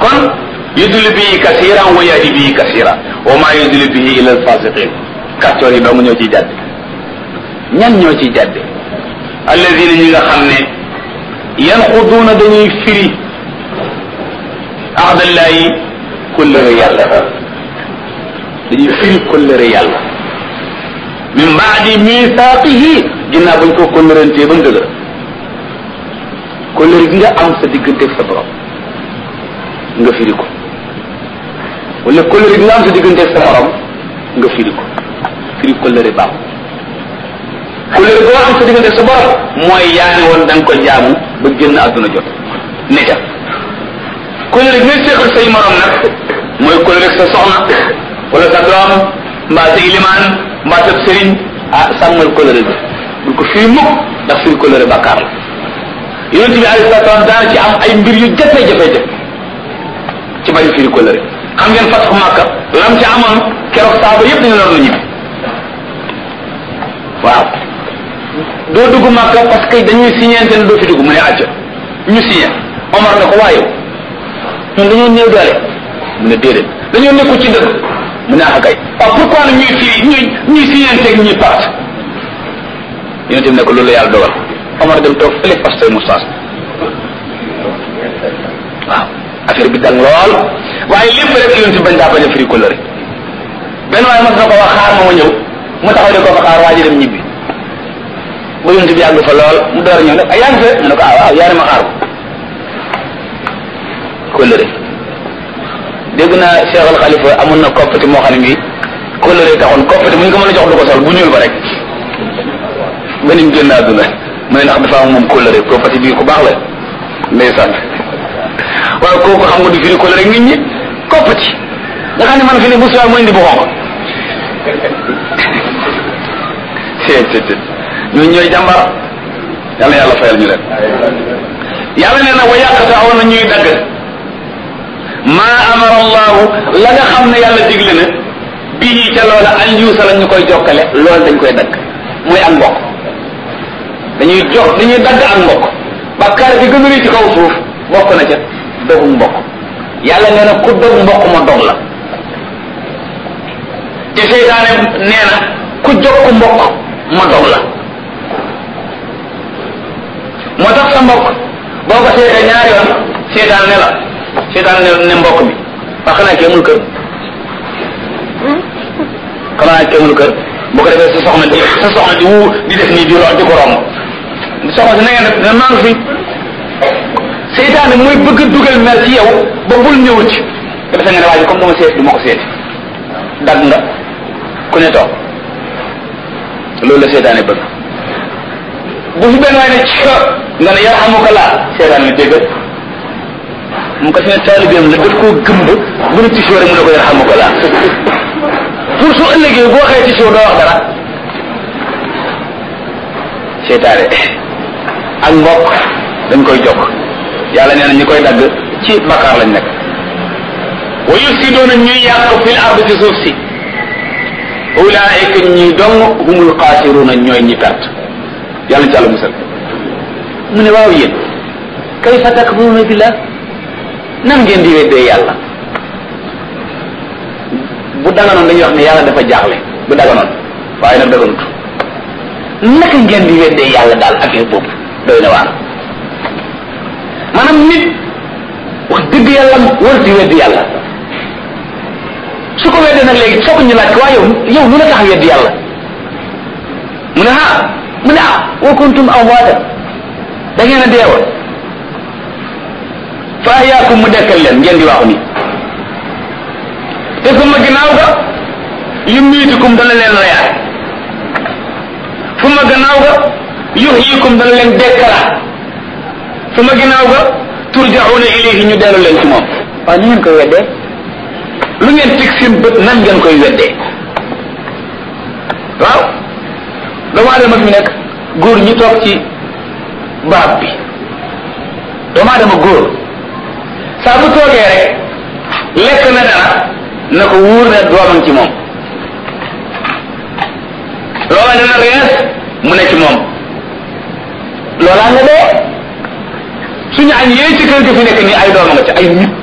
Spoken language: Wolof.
kon yudul bii kasiran wa yahdi bii kasira wa ma yudul bii ila alfasiqin kàccoor yi dong ñoo ciy jàdde ñan ñoo ciy jàdde alladina ñi nga xam ne yanquduuna dañuy firi ahdallahi kullëre yàlla dañuy firi kullëre yàlla min baadi misaaqihi ginnaaw bañ ko kullërantee ba mu dëgër kullëre gi nga am sa diggante ak sa borom nga firi ko wala kullëre gi nga am sa diggante ak sa borom nga firi ko firi kullëre baax kullëre goo am sa diggante ak sa borom mooy yaa ne woon da nga ko jaamu ba génn àdduna jot ne ca kullëre gi ngay séqal say morom nag mooy kullëre ak sa soxna wala sa doom mbaa sa ilimaan mbaa sa sëriñ ah sàmmal kullëre bi bul ko firi mukk ndax firi kullëre bàkkaar la yonente bi alayhi salatu wasalam daana ci am ay mbir yu jafe-jafe-jafe ci bari firi kullëre xam ngeen fatxu Makka lam ci amoon keroog saaba yépp dañu loon lu ñibbi waaw doo dugg Makka parce que dañuy signente ne doo fi dugg mu ne acca ñu signé Omar ne ko waaye ñun dañoo néew doole mu ne déedéet dañoo nekku ci dëgg mu ne ah kay waaw pourquoi nag ñuy firi ñuy ñuy signente ak ñuy part yonente bi ne ko loolu la yàlla dogal Omar dem toog fële pasteur moustache waaw affaire bi dang lool waaye lépp rek yonente bi bañ daa bañ a firi couleur benn waaye mas na ko wax xaar ma ma ñëw mu taxaw di ko fa xaar waa ji dem ñibbi ba yonente bi yàgg fa lool mu door a ñëw nag ah yaa ngi fe mu ne ko ah waaw yaa ne ma xaar ko couleur dégg naa Cheikh Al Khalifa amoon na koppati moo xam ne bii couleur taxoon koppati mu ñu ko mën a jox du ko sol bu ñuul ba rek ba ni mu génn àdduna mu ne ndax dafa am moom couleur koppati bii ku baax la ndeysaan waaye kooku xam nga du firi couleur rek nit ñi koppati nga xam ne man fi ne bu suwaa mu indi bu xonq seet seet seet ñooñu ñooy jàmbar yàlla yàlla fayal ñu leen yàlla nee na wa yàqata aw na ñuy dagg maa amara allahu la nga xam ne yàlla digle na bii ca loola an yuusa la ñu koy jokkale loolu dañ koy dagg muy ak mbokk dañuy jox dañuy dagg ak mbokk bakkaar bi gën a rëy ci kaw suuf bokk na ca dogu mbokk yàlla nee na ku dog mbokk ma dog la te seytaane nee na ku jokk mbokk ma dog la moo tax sa mbokk boo ko seetee ñaari yoon seytaan ne la seytaan ne ne mbokk bi wax xanaa kii amul kër xanaa kii amul kër bu ko defee sa soxna di sa soxna di wu di def nii di ro di ko romb soxna si na ngeen def ne maa ngi fi seytaane mooy bëgg a dugal mer ci yow ba bul ñëw ci nga defe nga ne waa ji comme dama seet du ma ko seeti dag nga ku ne toog loolu la seytaane bëgg bu fi benn waay ne ci nga ne yarhamuka laa seytaane ne dégg mu ko fi ne taalibeem la daf koo gëmb bu ne tisoo rek mu ne ko yarhamuka laa pour su ëllëgee boo waxee tisoo doo wax dara seytaane ak mbokk dañ koy jokk yàlla nee na ñi koy dagg ci bakkaar lañ nekk wa yufsiduuna ñuy yàq fil ard ci suuf si ulaayika ñi dong humul xaasiruuna ñooy ñi perte yàlla ci àlla musal mu ne waaw yéen kayfa takfuruuna billah nan ngeen di weddee yàlla bu daganoon dañuy wax ne yàlla dafa jaaxle bu daganoon waaye nag daganut naka ngeen di weddee yàlla daal affaire boobu doy na waar maanaam nit wax dëgg yàlla war di weddi yàlla su ko weddee nag léegi foog ñu laaj ko waa yow yow lu la tax weddi yàlla mu ne ah mu ne ah wa kuntum amwaatan da ngeen a deewoon fa ahyaakum mu dekkal leen ngeen di waxu nii te suma ginnaaw ga yumiitukum dana leen reyaat fu ma gannaaw ga yuhyikum dana leen dekkalaat fu ma ginnaaw ga turjauna ilayhi ñu dellu leen ci moom waaw ni ngeen koy weddee lu ngeen teg seen bët nan ngeen koy weddee waaw doomu aadama fi nekk góor ñi toog ci barab bi doomu aadama góor saa bu toogee rek lekk na dara na ko wóor ne doomam ci moom loola dana rees mu ne ci moom loolaa nga dee suñu añ yee ci kër gi fi nekk nii ay dooma nga ci ay nit